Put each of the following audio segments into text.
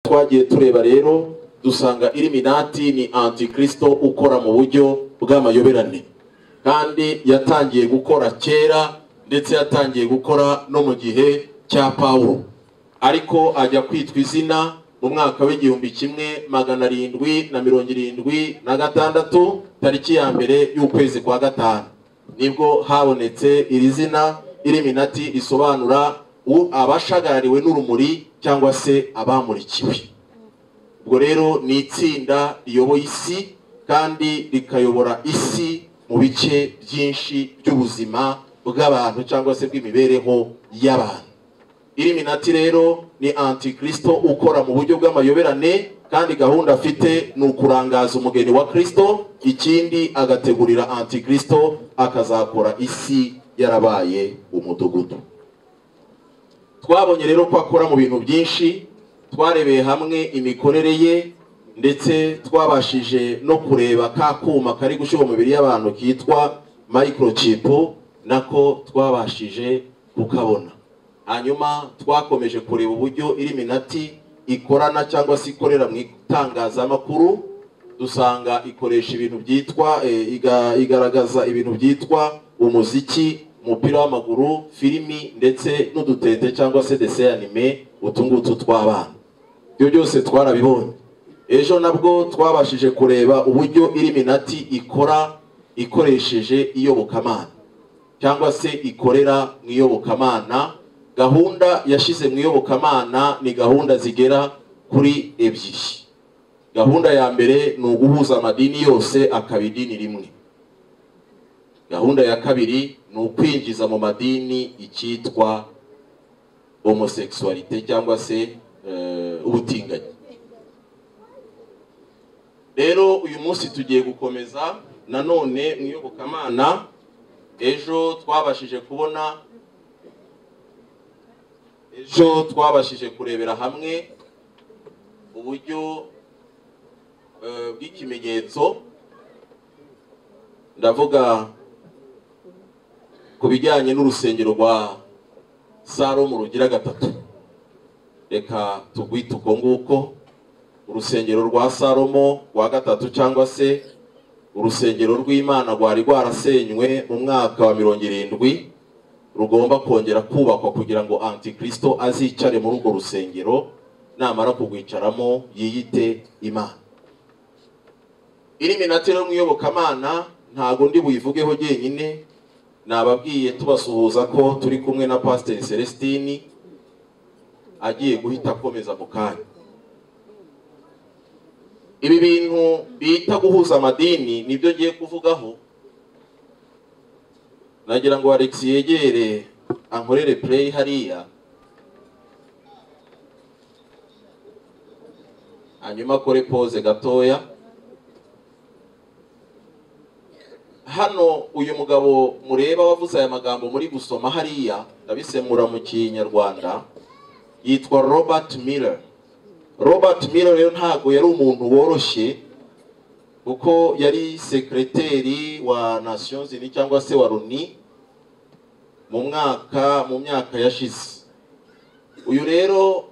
twagiye tureba rero dusanga iriminati ni antikristo ukora mu buryo bw'amayoberane kandi yatangiye gukora kera ndetse yatangiye gukora no mu gihe cya pawulo ariko ajya kwitwa izina mu mwaka w'igihumbi kimwe magana arindwi na mirongo irindwi na gatandatu tariki ya mbere y'ukwezi kwa gatanu nibwo habonetse iri zina iriminati risobanura abashagarariwe n'urumuri cyangwa se abamurikiwe ubwo rero ni itsinda riyoboye isi kandi rikayobora isi mu bice byinshi by'ubuzima bw'abantu cyangwa se bw'imibereho y'abantu iriminati rero ni antikristo ukora mu buryo bw'amayoberane kandi gahunda afite ni ukurangaza umugeni wa kirisito ikindi agategurira antikristo akazakora isi yarabaye umudugudu twabonye rero ko akora mu bintu byinshi twarebeye hamwe imikorere ye ndetse twabashije no kureba ka kuma kari gushyira umubiri y'abantu kitwa microchip nako twabashije kukabona hanyuma twakomeje kureba uburyo iriminati ikorana cyangwa se ikorera mu itangazamakuru dusanga ikoresha ibintu byitwa igaragaza ibintu byitwa umuziki umupira w'amaguru filimi ndetse n'udutete cyangwa se dese anime utu ngutu tw'abana ibyo byose twarabibonye ejo nabwo twabashije kureba uburyo iriminati ikora ikoresheje iyobokamana cyangwa se ikorera mu iyobokamana gahunda yashyize mu iyobokamana ni gahunda zigera kuri ebyiri gahunda ya mbere ni uguhuza amadini yose akaba idini rimwe gahunda ya kabiri ni ukwinjiza mu madini icyitwa homoseksualite cyangwa se ubutinganyi rero uyu munsi tugiye gukomeza nanone mu iyobokamana ejo twabashije kubona ejo twabashije kurebera hamwe uburyo bw'ikimenyetso ndavuga ku bijyanye n'urusengero rwa salomo rugira gatatu reka tugwite uko nguko urusengero rwa salomo rwa gatatu cyangwa se urusengero rw'imana rwari rwarasenywe mu mwaka wa mirongo irindwi rugomba kongera kubakwa kugira ngo antikristo azicare muri urwo rusengero namara kugwicaramo yiyite imana iriminati rero mu iyobokamana ntabwo ndi buyivugeho njyenyine nababwiye tubasuhuza ko turi kumwe na pasiteri celestini agiye guhita akomeza mu kanya ibi bintu bita guhuza amadini nibyo ngiye kuvugaho nagira ngo alex yegere ankorere play hariya hanyuma akore pose gatoya hano uyu mugabo mureba wavuze aya magambo muri gusoma hariya ndabisemura mu kinyarwanda yitwa robert miller robert miller rero ntabwo yari umuntu woroshye kuko yari sekreteri wa nations unies cyangwa se wa loni mu mwaka mu myaka yashize uyu rero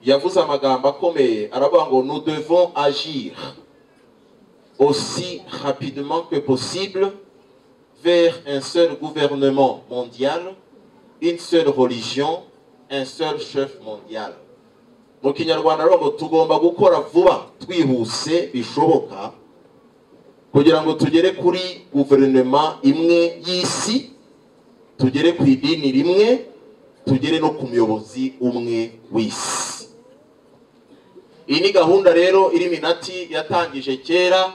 yavuze amagambo akomeye aravuga ngo nous devons agir aussi rapidement que possible vers un seul gouvernement mondial une seule religion un seul chef mondial mu kinyarwanda rero ngo tugomba gukora vuba twihuse bishoboka kugira ngo tugere kuri guverinoma imwe y'isi tugere ku idini rimwe tugere no ku muyobozi umwe w'isi iyi ni gahunda rero iriminati yatangije kera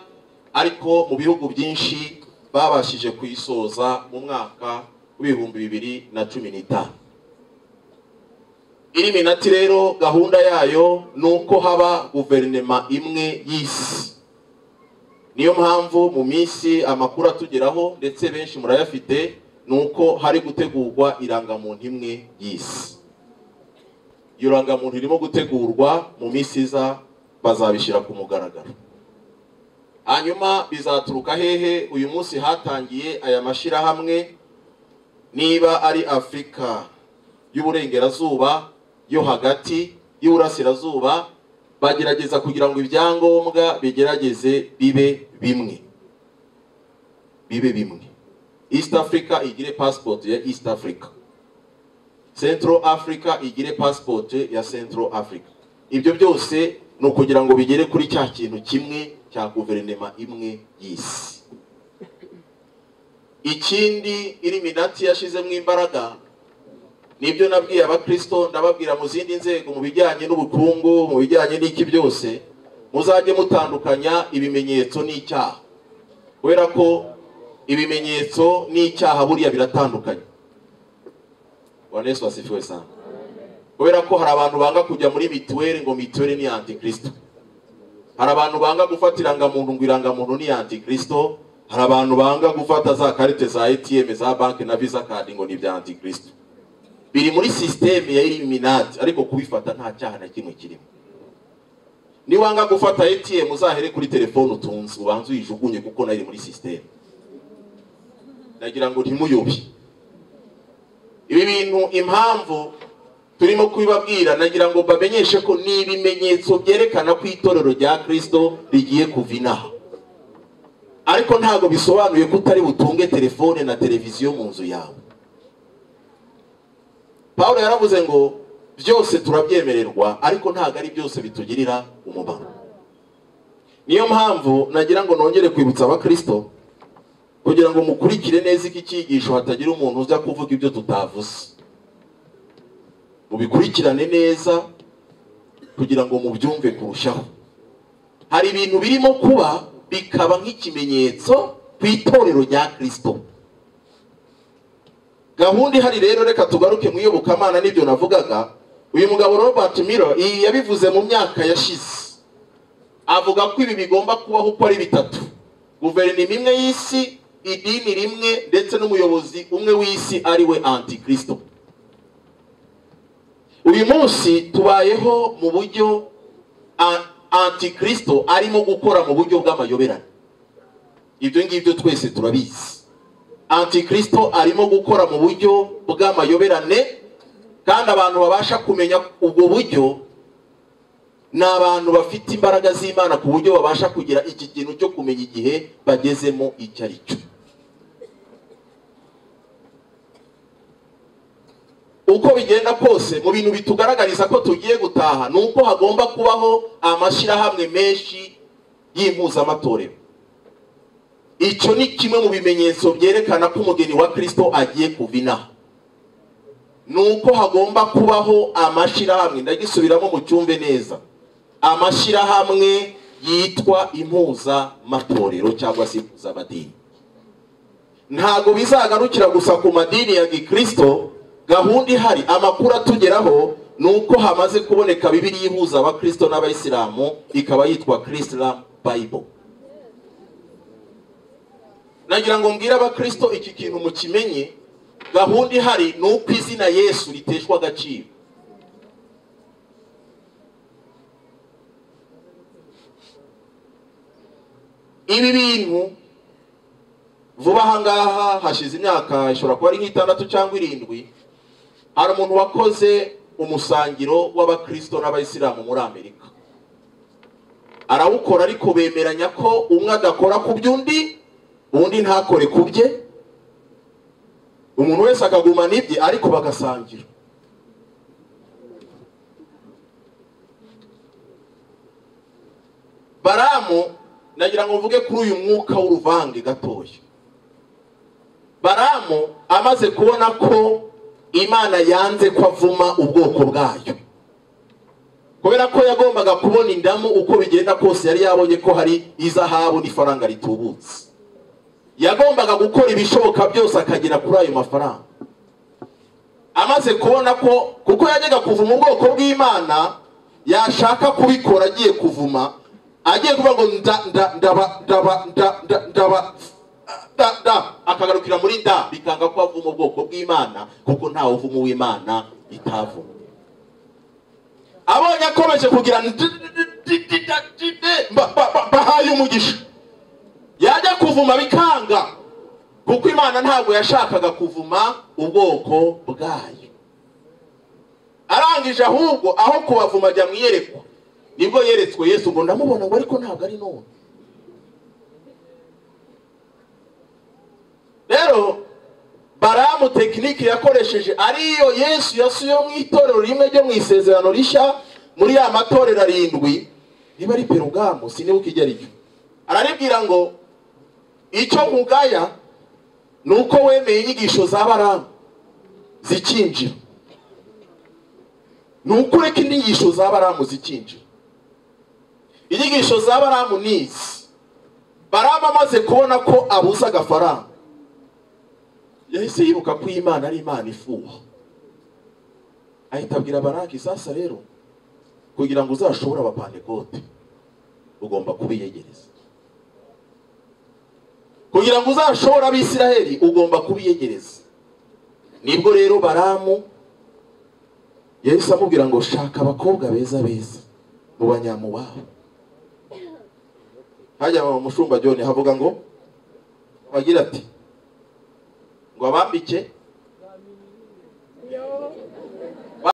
ariko mu bihugu byinshi babashije kuyisoza mu mwaka w'ibihumbi bibiri na cumi n'itanu iriminati rero gahunda yayo ni uko haba guverinoma imwe y'isi niyo mpamvu mu minsi amakuru atugeraho ndetse benshi murayafite ni uko hari gutegurwa irangamuntu imwe y'isi iyo rangamuntu irimo gutegurwa mu minsi iza bazabishyira ku mugaragaro hanyuma bizaturuka hehe uyu munsi hatangiye aya mashyirahamwe niba ari afurika y'uburengerazuba yo hagati y'uburasirazuba bagerageza kugira ngo ibyangombwa bigerageze bibe bimwe bibe bimwe east africa igire passport ya east africa central africa igire passport ya central africa ibyo byose ni ukugira ngo bigere kuri cya kintu kimwe cya guverinema imwe y'isi ikindi iriminati yashizemo imbaraga nibyo nabwiye abakristo ndababwira mu zindi nzego mu bijyanye n'ubukungu mu bijyanye n'iki byose muzajye mutandukanya ibimenyetso n'icyaha kubera ko ibimenyetso n'icyaha buriya biratandukanye bwana yesu wasifiwe sana kubera ko hari abantu banga kujya muri mituweli ngo mituweli ni antikristo hari abantu banga gufata irangamuntu ngo irangamuntu ni antikristo hari abantu banga gufata za karite za etm za banki na visa card ngo ni ibya antikristo biri muri sisiteme ya iliminati ariko kubifata nta cyaha na kimwe kirimo niwanga gufata atm uzahere kuri telefone utunze ubanze uyijugunye kuko nayo iri muri sisiteme nagira ngo ntimuyobye ibi bintu impamvu turimo kubibabwira nagira ngo bamenyeshe ko ni ibimenyetso byerekana ko itorero rya kirisito rigiye kuva inaha ariko ntabwo bisobanuye ko utari butunge telefone na televiziyo mu nzu yawe paul yaravuze ngo byose turabyemererwa ariko ntabwo ari byose bitugirira umumaro niyo mpamvu nagira ngo nongere kwibutsa abakirisito kugira ngo mukurikire neza iki cyigisho hatagira umuntu uza kuvuga ibyo tutavuze mubikurikirane neza kugira ngo mubyumve kurushaho hari ibintu birimo kuba bikaba nk'ikimenyetso ku itorero rya kirisito gahunda ihari rero reka tugaruke mu iyobokamana n'ibyo navugaga uyu mugabo robert miro iyi yabivuze mu myaka yashize avuga ko ibi bigomba kubaho uko ari bitatu guverinoma imwe y'isi idini rimwe ndetse n'umuyobozi umwe w'isi ari we antikristo uyu munsi tubayeho mu buryo a- antikristo arimo gukora mu buryo bw'amayoberane ibyo ngibyo twese turabizi antikristo arimo gukora mu buryo bw'amayoberane kandi abantu babasha kumenya ubwo buryo ni abantu bafite imbaraga z'imana ku buryo babasha kugira iki kintu cyo kumenya igihe bagezemo icyo ari cyo uko bigenda kose mu bintu bitugaragariza ko tugiye gutaha ni uko hagomba kubaho amashyirahamwe menshi y'impuzamatorero icyo ni kimwe mu bimenyetso byerekana ko umugeni wa kirisito agiye kuva inaha ni uko hagomba kubaho amashyirahamwe ndagisubiramo mucyumve neza amashyirahamwe yitwa impuzamatorero cyangwa se impuzamadini ntabwo bizagarukira gusa ku madini ya gikirisito gahunda ihari amakuru atugeraho ni uko hamaze kuboneka bibiri ihuza abakirisito n'abayisilamu ikaba yitwa kirisilamu bayibo nagira ngo mbwire abakirisito iki kintu mukimenye gahunda ihari ni uko izina yesu riteshwa agaciro ibi bintu vuba aha ngaha hashize imyaka ishobora kuba ari nk'itandatu cyangwa irindwi hari umuntu wakoze umusangiro w'abakirisito n'abayisilamu muri amerika arawukora ariko bemeranya ko umwe adakora ku by'undi undi ntakore ku bye umuntu wese akagumana ibye ariko bagasangira baramu nagira ngo mvuge kuri uyu mwuka w'uruvange gatoya baramu amaze kubona ko imana yanze ko avuma ubwoko bwayo kubera ko yagombaga kubona indamu uko bigenda kose yari yabonye ko hari izahabu n'ifaranga ritubutse yagombaga gukora ibishoboka byose akagera kuri ayo mafaranga amaze kubona ko kuko yajyaga kuvuma ubwoko bw'imana yashaka kubikora agiye kuvuma agiye kuvuga ngo nda nda ndaba ndaba nda nda ndaba da da akagarukira muri nda bikanga ko avuma ubwoko bw'imana kuko ntawe uvuma uw'imana itavuma abonye akomeje kugira ndi- ndi- ndi- ndi- ndi- ndi- mba- mba- mba- mbahaye umugisha yajya kuvuma bikanga kuko imana ntabwo yashakaga kuvuma ubwoko bwayo arangije ahubwo aho kubavuma ajya mu iyerekwa nibwo yeretswe yesu ngo ndamubona ngo ariko ntabwo ari none rero baramu tekinike yakoresheje ariyo yesu yasuye mu itorero rimwe ryo mu isezerano rishya muri ya matorero arindwi niba ari perugamu sinibuka ijya ryo araribwira ngo icyo nkugaya ni uko wemeye inyigisho za baramu zikinjira ni uko ureka inyigisho za baramu zikinjira inyigisho za baramu ni izi baramu amaze kubona ko abuze agafaranga yahise yibuka ko iyi imana ari imana ifuha ahita abwira baraki sasa rero kugira ngo uzashobore abapantekote ugomba kubiyegereza kugira ngo uzashobore abisiraheli ugomba kubiyegereza nibwo rero baramu yahise amubwira ngo shaka abakobwa beza beza mu banyamuwabo hajya mu mushumba joni havuga ngo abagira ati ngo abambike